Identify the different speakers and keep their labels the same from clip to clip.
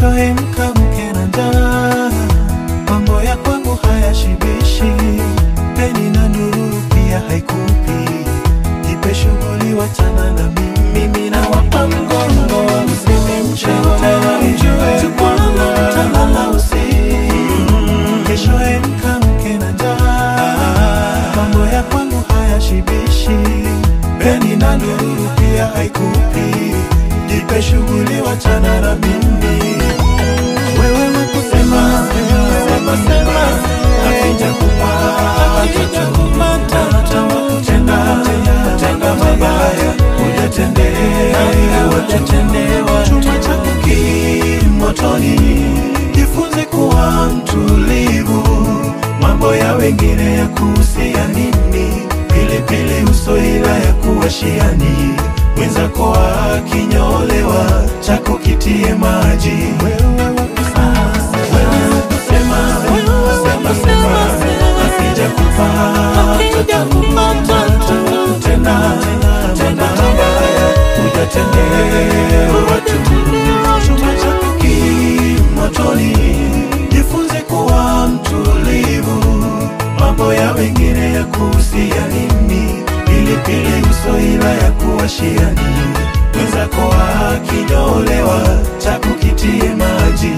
Speaker 1: keshoe mkamke na njaa. Mambo ya kwangu hayashibishi, peni na nuru pia haikupi. Jipe shughuli, wachana na mimi, mimi nawapa mgongo, msinichete, tukwala mtalala usiku, keshoe mkamke na njaa. Mambo ya kwangu hayashibishi, peni na nuru pia haikupi. Jipe shughuli, wachana na mimi wewe wakusema sema sema akija kupata hata wakutenda tenda mabaya hujatendewa hujatendewa chuma chako ki motoni jifunze kuwa mtulivu mambo ya wengine ya kuhusia nini pilipili uso ila ya kuwashiani mwenzako akinyolewa chako kitie maji wewe wakusema sema sema sema akija kupata tena tena mabaya hujatendewa chuma chako kimotoni jifunze kuwa mtulivu mambo ya wengine ya kuhusia nini pilipili uso ila ya kuwashiani mwenzako akinyolewa chako kitie maji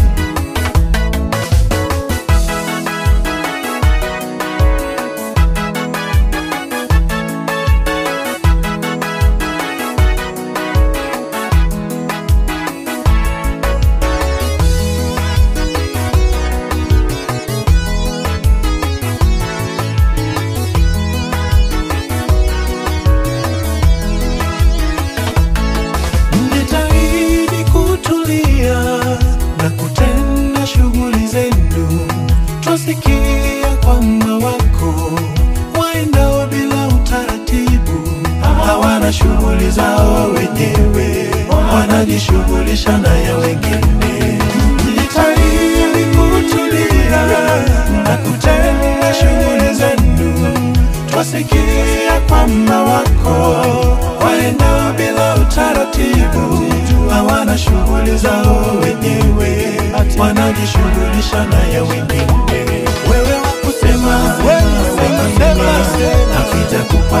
Speaker 1: Mjitahidi kutulia na kutenda shughuli zenu. Twasikia kwamba wako waendao bila utaratibu, hawana shughuli zao wenyewe, wanajishughulisha na ya wengine. Mjitahidi kutulia na kutenda shughuli zenu. Twasikia kwamba wako waendao bila utaratibu, hawana shughuli zao wenyewe, wanajishughulisha na ya wengine. Wewe wakusema sema sema, akija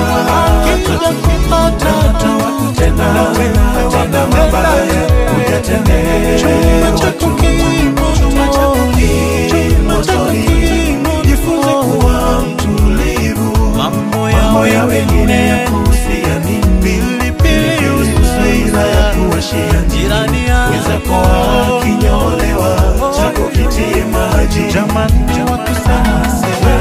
Speaker 1: kupata hata wakutenda tenda mabaya, hujatendewa chuma chako kimotoni, jifunze kuwa mtulivu mambo ya wengine ya kuhusia nini pilipili usuila ya kuwashia
Speaker 2: Jirani
Speaker 1: nini
Speaker 2: yangu.
Speaker 1: wezako akinyolewa chako kitie maji jamani wakusema sema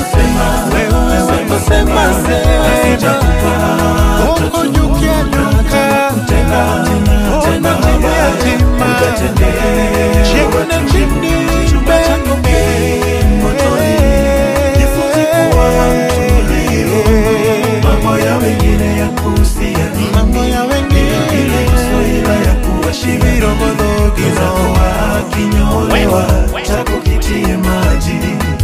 Speaker 1: sema sema sema asija kupata tena tena mabaya ujatendewa chuma chako kimotoni jifunze kuwa mtulivu mambo ya wengine ya kuhusia nini
Speaker 2: Mambo ya wengine.
Speaker 1: ile usoila ya kuwashimira izakuwa kinyolewa chako kitie maji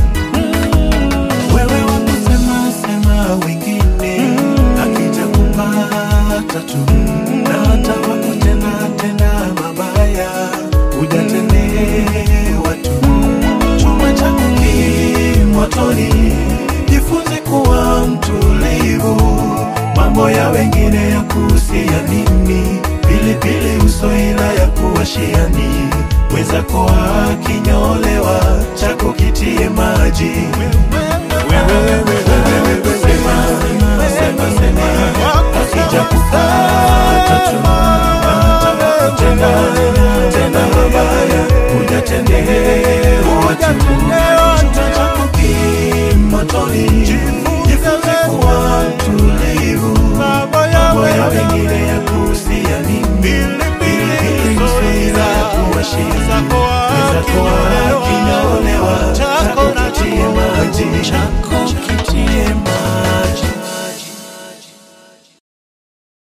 Speaker 1: wewe wakusema sema wengine akija kupata tu na hata wakutenda tenda mabaya hujatendewa tu chuma chako kimotoni jifunze kuwa mtulivu mambo ya wengine ya kuhusia nini pilipili uso ila ya kuwashiani wezako akinyolewa chako kitie maji sema sema sema akija kupata tu tenda tenda mabaya hujatendewa chuma chako kimotoni jifunze kuwa mtulivu mambo ya wengine ya kuhusia nini pilipili uso ila ya kuwashia weza kuwa